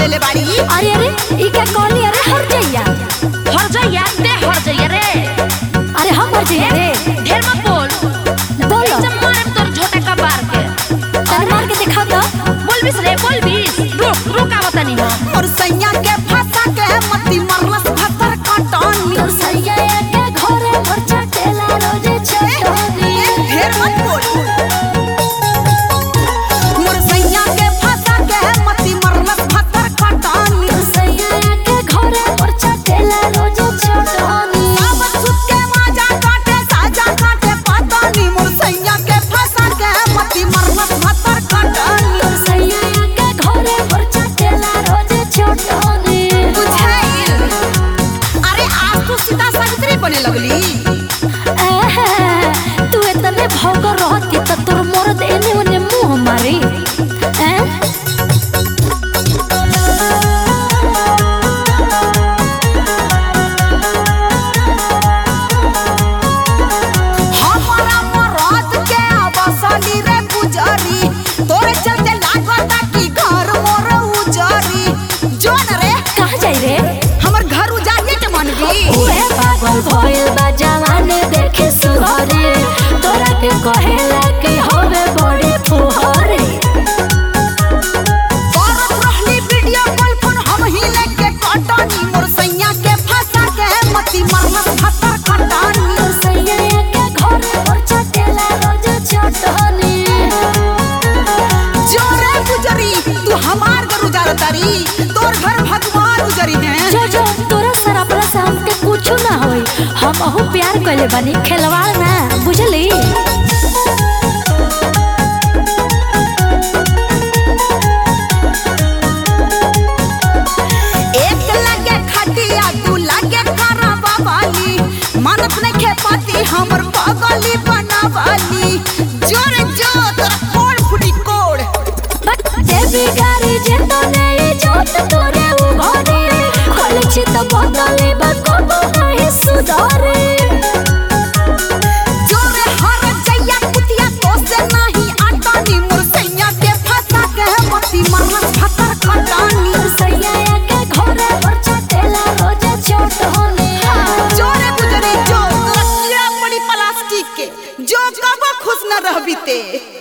देले बाड़ी अरे अरे ई क्या कहली अरे हर जइया हर जइया ते हर जइया रे अरे हम हर जइया रे ढेर मत बोल बोलो जब मारे तोर झोटा का बार के तनी मार के दिखा तो बोलबिस रे बोलबिस रुक रुक आवत नहीं हम और सैया के फंसा के मती मरलस भतर कटनी तोर सैया के घरे पर चटेला रोजे चटनी ढेर मत बोल मोर सैया के फंसा के मती मरलस भतर कटनी तोर सैया के घरे पर चटेला रोजे चटनी सावन सुत के माजा काटे साजा काटे पतानी मोर सैया के फंसा के मती मरलस भतर कटनी तोर सैया के घरे पर चटेला रोजे चटनी बुझाइल अरे आज तू सीता सावित्री बने लगली एहे, तू इतने भौंकर रहती त तोर मर्द एने ओने मुंह मारी हैं? हमारा मरद के अवसली रे गुजरी तोरे चलते लागता कि घर मोर उजरी जोन रे कहाँ जाई रे हमर घर उजाड़िए के मन गई उहे पागल भइल बा जवानी देखे सुहरे तोरा के कहेला कि होवे बड़े फुहरे करत रहली वीडियो कॉल फोन हम ही लेके कटनी मोर सैया के फंसा के मती मरलस भतर कटनी तोर सैया के घरे पर चटेला रोज चटनी जोरे गुजरी तू हमार घर उजाड़तारी तोर घर भगवान उजरी है जो जो तोरा सर अपना से हमके कुछ ना होई हम अहू प्यार कइले बनी खेलवाड़ ना बुझली एक लगे खटिया दू लगे खराबा वाली मानत ने खेपाती हमर पगली बनावाली जोर जो तोरा कोड़ फुटी कोड़ देवी गारी जे तो नहीं जोत तोरे उभरे खोले छी तो बदले बा कबो नहीं सुधारे जोरे हर जैया कुतिया तो से नहीं आटानी मोर सैया के फंसा के मती मरलस भतर कटानी तोर सैया के घरे पर चटेला रोजे चोट होने जोरे गुजरी जो तोरा कीड़ा पड़ी प्लास्टिक के जो कबो खुश न रहबी ते